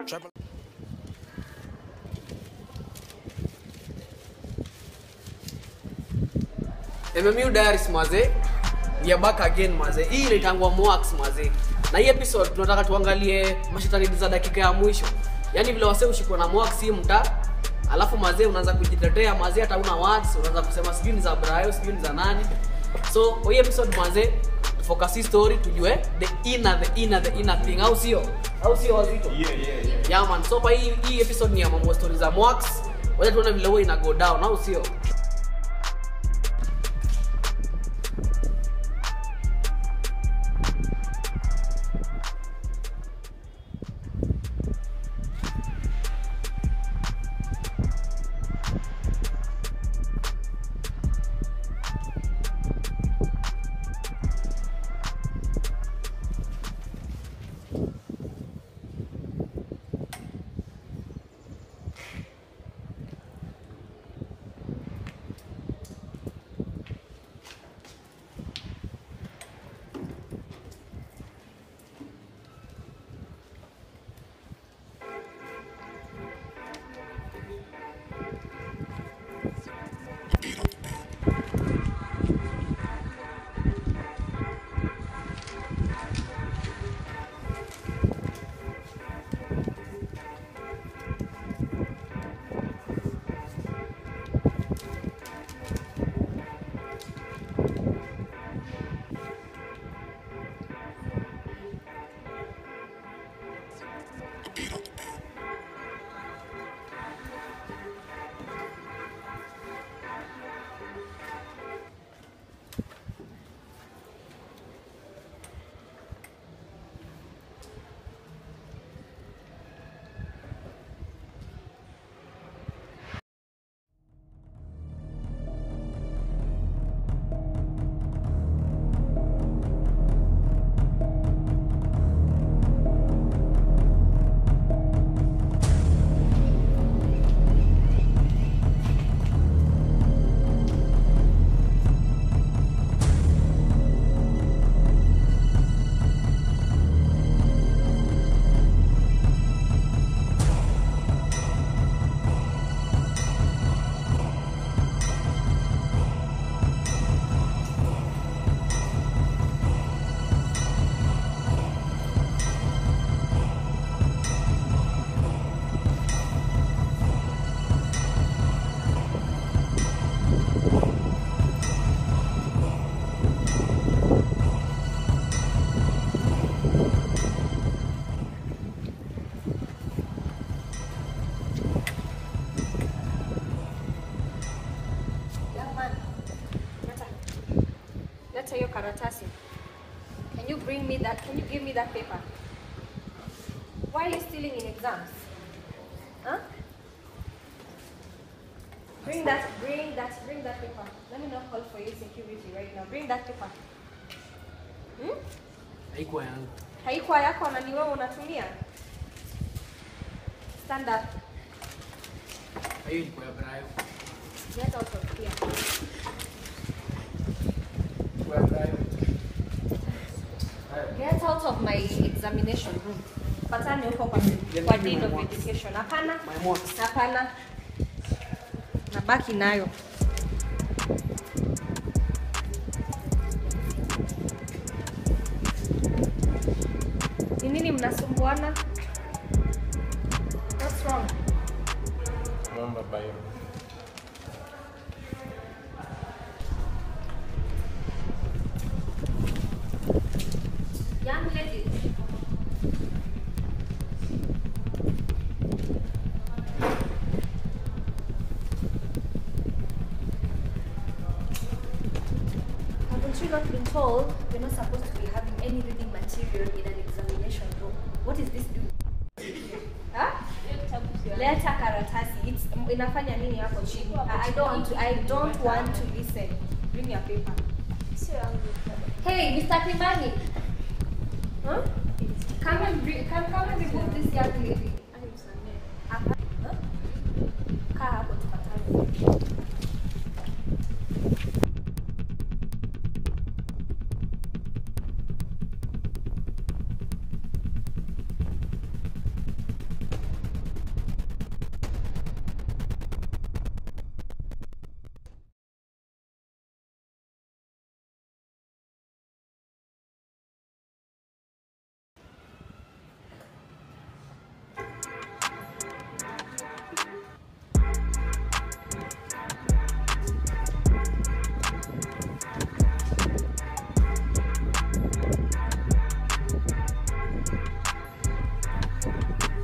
MMU Diaries maze, we are back again maze. Hii inaitangwa Moax maze. Na hii episode tunataka tuangalie mashetani za dakika ya mwisho. Yaani vile wasee ushikwa na Moax hii mta alafu mazee unaanza kujitetea mazee hata una words unaanza kusema sijui ni za Brayo sijui ni za nani. So kwa hii episode mazee focus hii story tujue the inner the inner the inner thing au sio? Au sio wazito? Yeah, yeah, yeah. Yeah man. So kwa hii hii episode ni ya mambo story za Moax. Wacha tuone vile huwa ina go down au sio? Young man, leta, leta hiyo karatasi. Can you bring me that? Can you give me that paper? Why are you stealing in exams? Huh? Bring that, bring that, bring that paper. Let me not call for your security right now. Bring that paper. Hmm? Haikuwa yangu. Haikuwa yako na ni wewe unatumia? Stand up. Hiyo ilikuwa ya Brayo. Get out of here. Ilikuwa ya Brayo. Get out of my examination room. Patane huko kwa, kwa dean of education. Hapana. My mox. Hapana. Nabaki nayo. Ni nini mnasumbuana? What's wrong? Naomba bayo. Young lady. Haven't you not been told you're not supposed to be having any reading material in an examination room? What is this doing? Huh? Leta karatasi. It's inafanya nini hapo chini? I I don't want to I don't want to listen. Bring your paper. Hey, Mr. Kimani. Huh? Come and bring, come, come and remove this young lady. Hapa. Huh? Kaa hapo tupatane.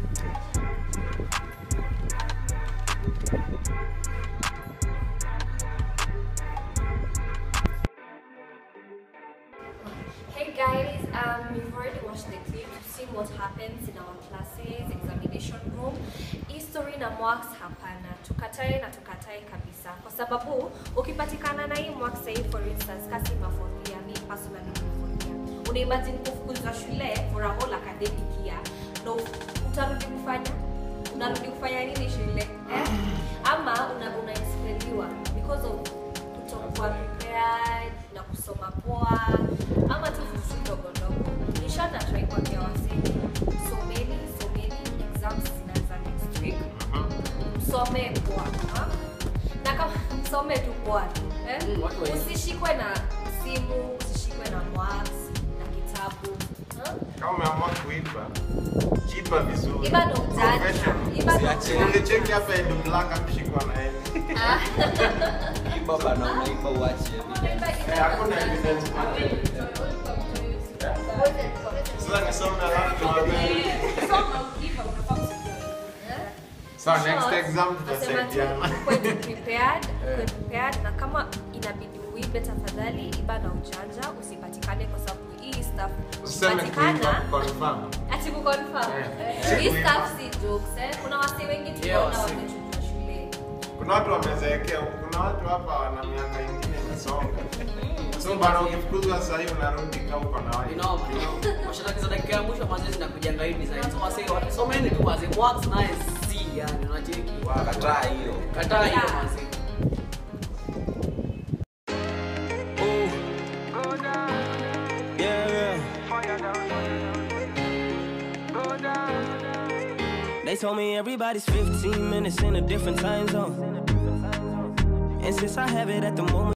Hey guys, um, we've already watched the clip. We've seen what happens in our classes, examination room. History na marks hapana. Tukatae na tukatae kabisa. Kwa sababu ukipatikana na hii marks sahii for instance kasi mafourth year, me personally ni fourth year. Una imagine kufukuzwa shule for a whole academic year. No, utarudi kufanya unarudi kufanya nini shule eh? ama una unaexpeliwa because of kutokuwa prepared na kusoma poa ama tu vitu ndogo ndogo nishata try kuambia waseni someni someni exams zinaanza next week msome poa ha? na kama msome tu poa tu eh? Mm, watu wa- usishikwe na simu usishikwe na marks na kitabu ha? Kama umeamua kuiba, jipa vizuri. Iba ndo ujanja. Professional. Iba ndo Usiachie. ujanja. Ungecheki hapa Edu Black akishikwa na yeye. Iba bana, unaiba uache. Eh, hakuna evidence. Sasa nisome alafu niwaambie. So next exam tutasaidiana. Kwe prepared, kwe prepared na kama inabidi uibe tafadhali iba na ujanja usipatikane kwa sababu hii stuff Useme kuiba ukipatikana confirm. ati kuconfirm Eh. hii stuff si jokes eh kuna wase wengi Yeah, tunaona wase. wamechukua shule Kuna watu wamezeekea huku, kuna watu hapa wana miaka ingine imesonga. So bana ukifukuzwa sasa hivi unarudi kama uko na watu. Inoma. Mashindano za dakika ya mwisho mazoezi na kujanga hii design. So wase wasomeni tu wase marks naye si yani unacheki. Kataa hiyo. Kataa hiyo Yeah. wase. They told me everybody's 15 minutes in a different time zone. And since I have it at the moment,